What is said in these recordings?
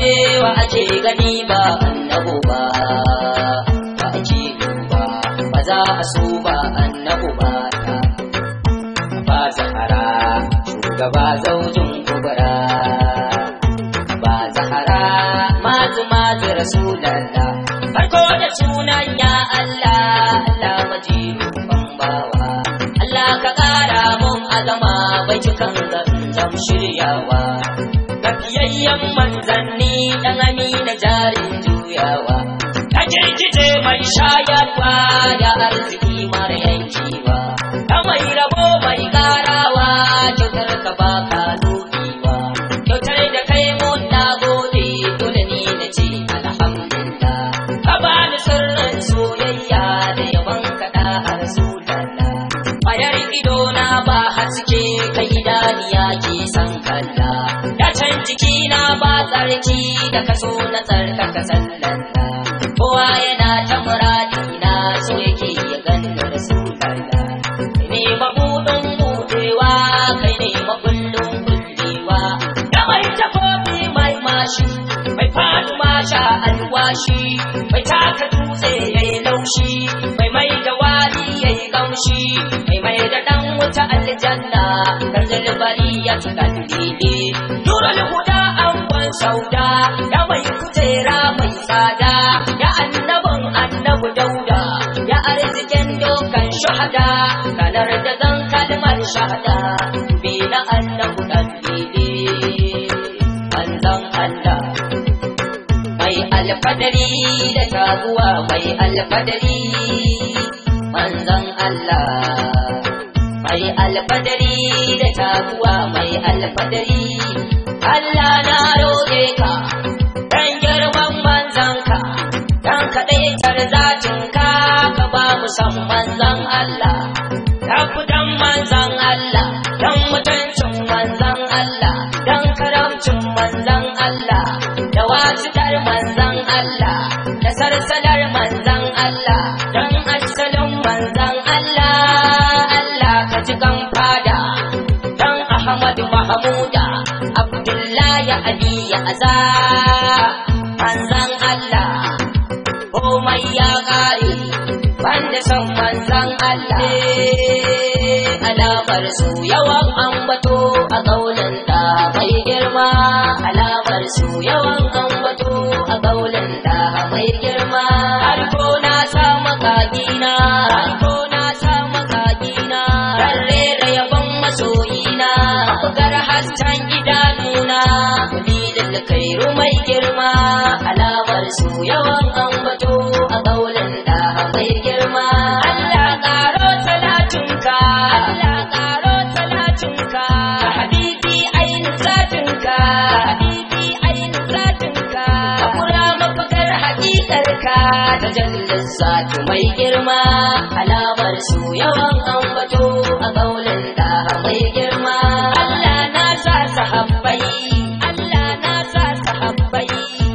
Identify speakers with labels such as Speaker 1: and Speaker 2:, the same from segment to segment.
Speaker 1: wa ake gani ba annabu ba ba ake duba ba za a so ba annabu ba ta ba zahara shugaba zaujin kubra ba zahara mazu mazu rasulallah farko da sunan ya Allah Allah majiru ban bawa Allah ka kara mun azama bai cikan zan shiryawa gafiyayyen manzanni dan amina jarin juyawa ka jirgije mai shayarwa da arziki mara yankewa ka mai rabo mai karawa kyautar ka ba ka zubewa kyautar da kai mun na gode dole ni na ce alhamdulillah ka ba ni sirrin soyayya da yaban kaɗa a rasulallah Bayar ido na ba haske kai idaniya ke san kalla da can jiki na ba tsarki da kaso na tsarkaka sallalla kowa yana ta muradi na so yake ya ganda rasulallah kai ne mabudin budewa kai ne makullin kullewa da mai takobi mai mashi mai fadu masha alwashi mai taka dutse yayi laushi mai mai da wali yayi kamshi mai mai da dan wuta aljanna dan zalbari ya tukallide nurul huda anwan sauda ya mai kujera mai tsada ya annabin annabu dauda ya arzikin dokan shahada kanar da zan kalmar shahada bi na annabu dan manzon Allah mai alfadari da taguwa mai alfadari manzon Allah mai alfadari da taguwa mai alfadari Allah na roƙe ka dan girman manzanka dan kaɗaitar zatinka ka ba mu san manzon Allah Rabu dan manzon Allah dan mutuncin manzon Allah dan karamcin manzon Allah da wasitar manzon Allah da sarsalar manzon Allah dan asalin manzon Allah Allah ka ji kan fada dan Ahmadu Mahmuda Abdullahi Ali ya aza manzon Allah komai ya kare banda son manzon Allah alamar su yawan ambato a kaunin da mai girma alamar su yawan ambato a kaunin da mai girma harko na sa makagina harko na sa makagina ralle da yabon masoyina bugar hasken idanuna dalilin kairu mai girma alamar su yawan ambato a kaunin da mai girma Allah karo talatinka Allah karo talatinka habibi ainihin zatinka habibi ainihin zatinka kura mafakar hakikarka ta jallin zatu mai girma alamar su yawan ambato a kaunin da mai girma Allah na sa sahabbai Allah na sa sahabbai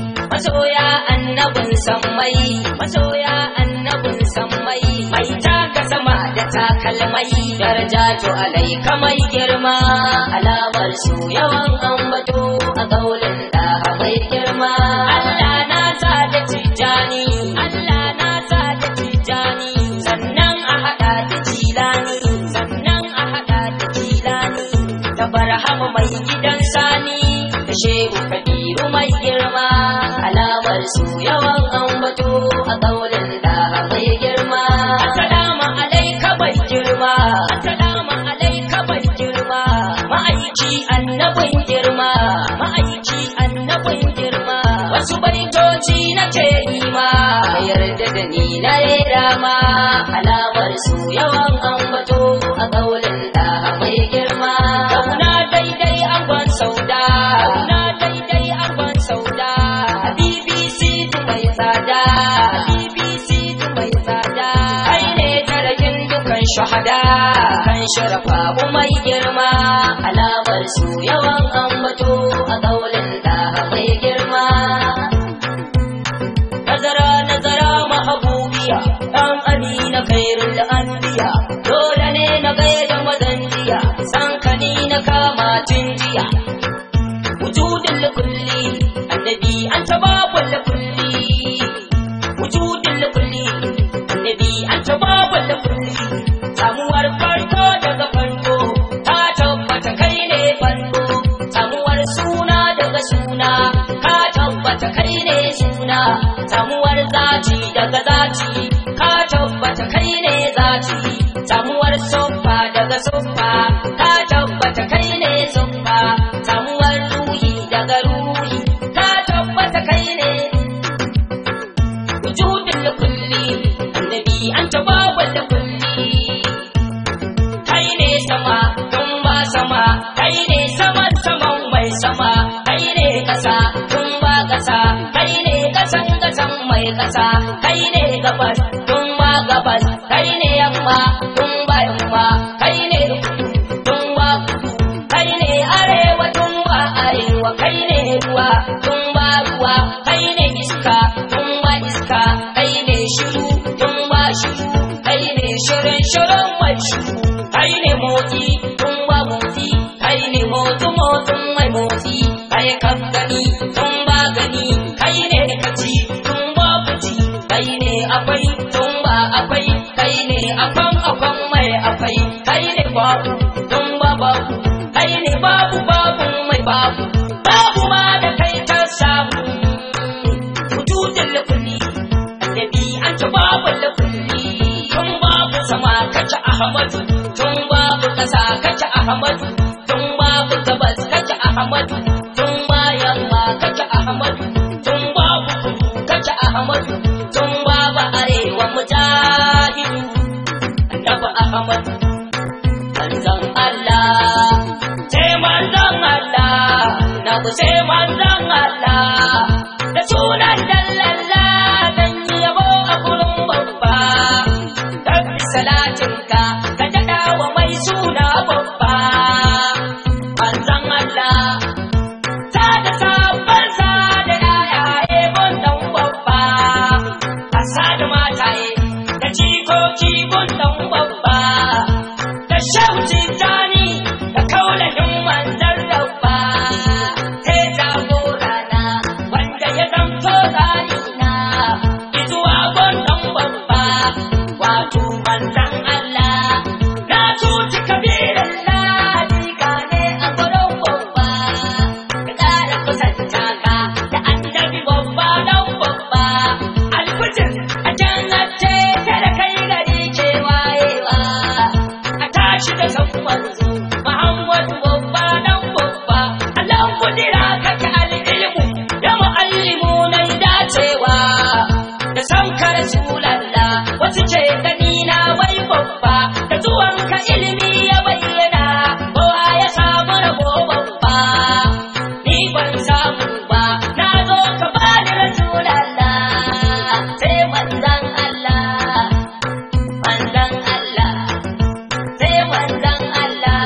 Speaker 1: masoya annabin sammai masoya annabin sammai mai taka sama da takalmai daraja to alaika mai girma alamar su yawan ambato a kaulin da mai girma Allah na sa da tijani Allah na sa da tijani sannan a hada da jilani sannan a hada da jilani da barhama mai gidan sani da shehu kabiru mai girma alamar su yawan ambato a kaulin da mai girma assalamu alaika bai girma assalamu alaika bai girma ma'aiki annabin girma ma'aiki annabin girma wasu baitoci na ce ma ka yarda da ni na rera ma alamar su yawan ambato a kaulin da mai girma kauna daidai angon sauda kauna daidai angon sauda a bbc mai tsada a bbc mai tsada kai ne tarakin dukan shahada kan sharafa mai girma alamar su yawan ambato a kaulin da mai girma nazara nazara mahabubiya dan amina khairul anbiya dole ne na gaida mazan jiya sankani na kama tun jiya wujudul kulli annabi ka tabbata kai ne suna samuwar zaci daga zaci ka tabbata kai ne zaci samuwar soffa daga soffa ka tabbata kai ne soffa samuwar ruhi daga ruhi ka tabbata kai ne wujudin kulli annabi an tabawal kulli kai ne sama tun ba sama kai ne saman saman mai sama kai ne kasa tun ba kasa kai ne kasan kasan mai kasa kai ne gabas tun ba gabas kai ne yamma tun ba yamma kai ne kudu tun ba kudu kai ne arewa tun ba arewa kai ne ruwa tun ba ruwa kai ne iska tun ba iska kai ne shiru tun ba shiru kai ne shirin shirin mai shiru kai ne motsi tun ba motsi kai ne motsi motsin mai motsi kai kan gani tun ba gani kai ne kaci tun ba kaci kai ne akwai tun ba akwai kai ne akwan akwan mai akwai kai ne babu tun ba babu kai ne babu babu mai babu babu ma da kai ta samu wujudin kulli annabi an ta babu kulli tun babu sama kace ahmadu tun babu kasa kace ahmadu tun babu gabas kace ahmadu tun yamma kace ahmadu tun babu kudu kace ahmadu tun babu arewa mujahidu annabi ahmadu manzon Allah sai manzon Allah na ku sai manzon Allah da sunan dallalla dan yi yabo a gurin babba rabbi salatinka ka daɗa wa mai suna babba manzon Allah ta da sabon sa da yayaye gun dan babba kasa da mataye da jikoki gun dan babba da shauci tani da kaulahin manzon rabba sai jagorana wanda ya zanto zarina izuwa gwandan babba wato manzan Allah na cuci kabirin ladi gane a gurin babba ka ƙara kusanta ka da annabi babba dan babba alfijir a jannace kada kai gari ke wayewa a tashi da san manzo Muhammadu babba dan babba Allah kudira kake al'ilmu da mu'allimu na dacewa da san ka Rasulallah wasu ce gani na wai babba da zuwan ka ilimi ya bayyana kowa ya samu rabo babba ni ban samu ba na zo ka bani Rasulallah sai manzan Allah manzan Allah sai manzan Allah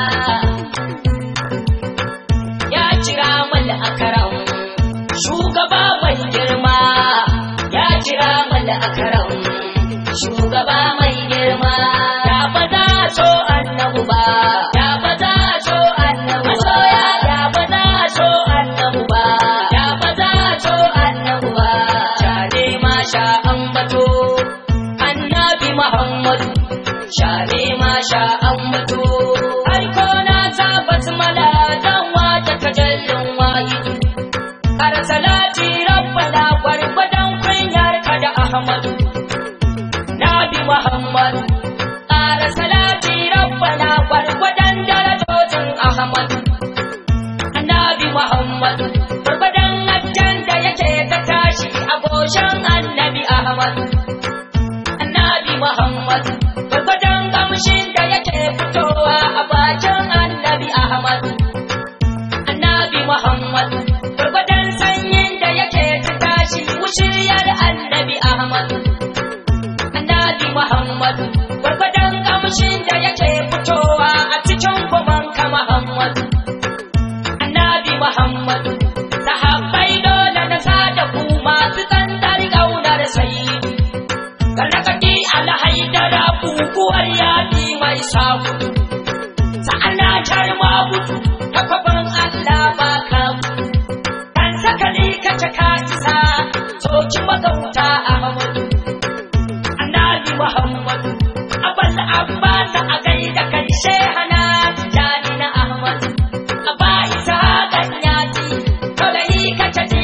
Speaker 1: ya kira mal akaram shugaba mai girma ya kira mal akaram shugaba mai girma ya ba za so annabu ba ya ba za so annabu ba ya ba za so annabu ba ya ba za so annabu ba shane ma sha ambato annabi muhammadu shane ma sha ambato aiko na tabbas mala dan wata tajallin wahidu kar salati rabbana gwargwadon kunyar ka da ahmadu nabi muhammadu ƙara salati rabbana gwargwadon darajojin ahmadu annabi muhammadu gwargwadon ajjan da yake ta tashi a goshen annabi ahmadu annabi muhammadu gwargwadon kamshin da yake fitowa a bakin annabi ahmadu annabi muhammadu gwargwadon sanyin da yake ta tashi wushiyar annabi ahmadu annabi muhammadu gwargwadon kamshin da yake fitowa a cikin kumanka muhammadu annabi muhammadu sahabbai dole na sada ku masu tsantar ƙaunar sayyidi Galakati alhaidara kukuwar yaƙi mai samu Sa'ana carma mutu ta kwaban Allah ba ka Kan sakali ka caka isa soki magauta Ahmadu Annabi Muhammadu Abal Abbas a gaida kai Shehana Tijani na Ahmadu Abba Isa hakan yaƙi Kalahi ka caje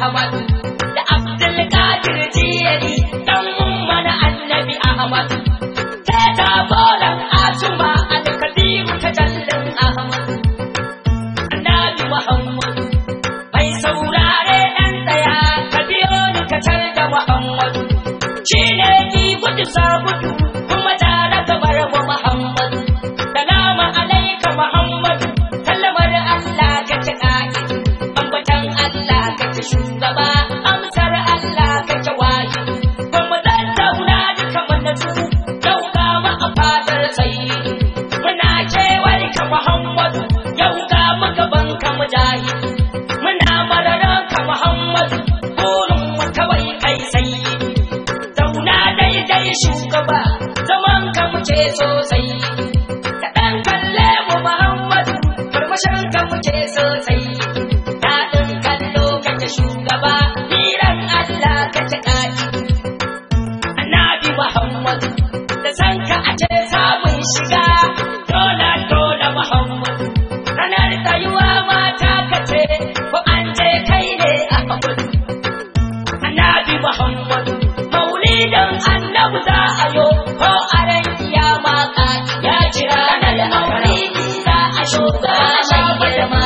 Speaker 1: Ahmad da Abdul Qadir Jiyani dan umma na Annabi Ahmad sai ta bola Asuma al-Kadim ta jallin Ahmad Annabi Muhammad bai saurare dan tsaya ka biyo ni ka tar da Muhammad shi ne ki gudu sabudu kuma tare kamar mu Muhammad Salama alaika Muhammad sallamar Allah ka ci ƙaƙi ambatan Allah ka ci shugaba amsar Allah ka ci wayi kuma zan zauna duka manatu yau ga mu a fadar sayi muna kewar ka Muhammad yau ga mu gaban ka mujahid muna mararan ka Muhammad burin mu kawai kai sai zauna daidai shugaba zaman ka mu ce sosai kaɗan kalle mu Muhammadu farmashin ka muke sosai daɗin kallo kake shugaba niran Allah kake ƙaƙi annabi Muhammadu da san ka a ce samun shiga dole dole Muhammadu ranar tsayuwa mata kace ko an je kai ne a Ahmadu annabi Muhammadu maulidin annabi za a yo ko a ran kiyama ka ya jira ranar maulidi za a shuga shan girma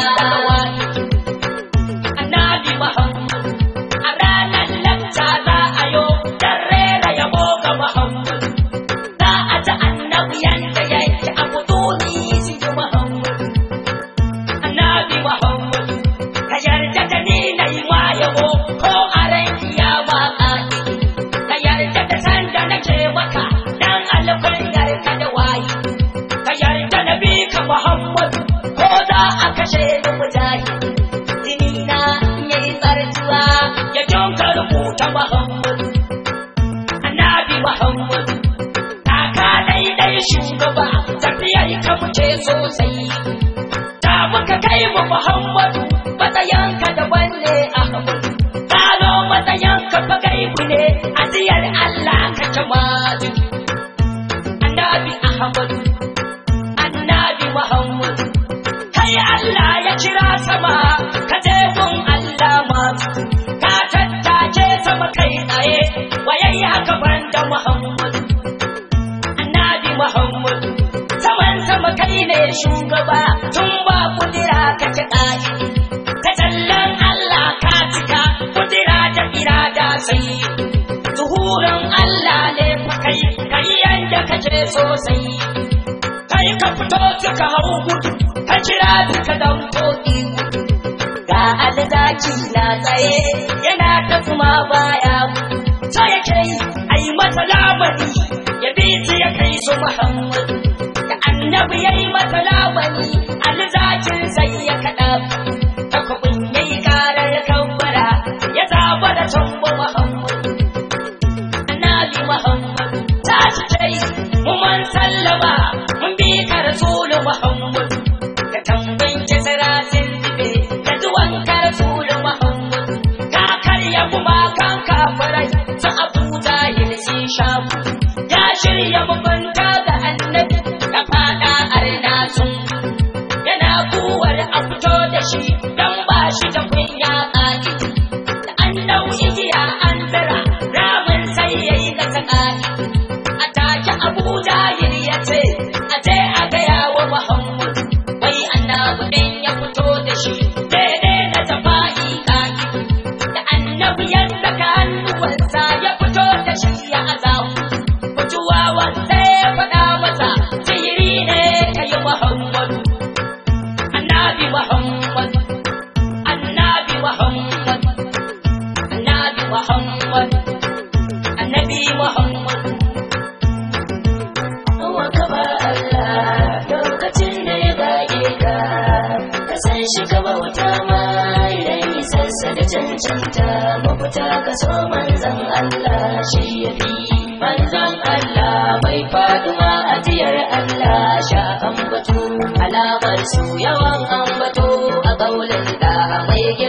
Speaker 1: annabi Muhammadu a ranar lacca za a yo dan rera yabo ga Muhammadu za a ta annabi yanda yake a fitoni su ji Muhammadu annabi Muhammadu ka yarda da ni na yi ma yabo ko a ran kiyama ƙaƙi ka yarda da san da nake maka dan alkunyar ka da wayi ka yarda na bi ka Muhammadu ko za a kashe ni mujahid jini na yayi tsartuwa ya jonka rubuta Muhammadu annabi Muhammadu taka daidai shugaba tafiyar ka muke sosai ta muka kai mu Muhammadu matsayanka daban ne Ahmadu gano matsayanka fa gaibu ne aziyar Allah ka jama'atu annabi Ahmadu annabi Muhammadu kai Allah ya kira sama ka je gun Allah ma ka tattace sama kai tsaye wayayi haka banda Muhammadu annabi Muhammadu saman sama kai ne shugaba tun ba kudira ka ci ƙa'i ka tallan Allah ka cika kudira da irada sai zuhurin Allah ne fa kai kai yanda kace sosai kai ka fito suka hau gudu ka jira suka dan koki ga alzaki na tsaye yana ta kuma baya ta yake yi ai masa lamari ya bi su ya kai su Muhammadu da annabi ya yi masa lamari alzakin sai ya kaɗa ta kubin ya yi karar kambara ya zaba da tambo Muhammadu annabi Muhammadu ta ci kai mu man sallama mun bi ka rasulu Muhammadu ka tambayin kisra sun zube da zuwan ka rasulu Muhammadu ka karya kuma kan kafirai su abu zahir sun shafu ya shirya mugunta ga annabi da fada arna sun yana kuwar a fito da shi dan ba shi da kunya ƙaƙi da an nauyi giya an tsira ramin sai ya yi kasa ƙaƙi a take abu jahil ya ce a je a gaya wa muhammadu wai annabi ɗin ya fito da shi daidai da tafa'i ƙaƙi da annabi ya saka hannuwansa ya fito da shi ya azamu mutuwa wanda ya faɗa masa sihiri ne ka yi muhammadu annabi muhammad annabi muhammad annabi muhammad annabi muhammad Wa kaba Allah lokacin da ya gaje ka ka san shi ka bauta ma idan isarsa da cancanta mafita ka so manzan Allah shi ya fi manzan Allah bai faduwa ajiyar Allah sha ambato alamar su yawan ambato a kaulin da mai girma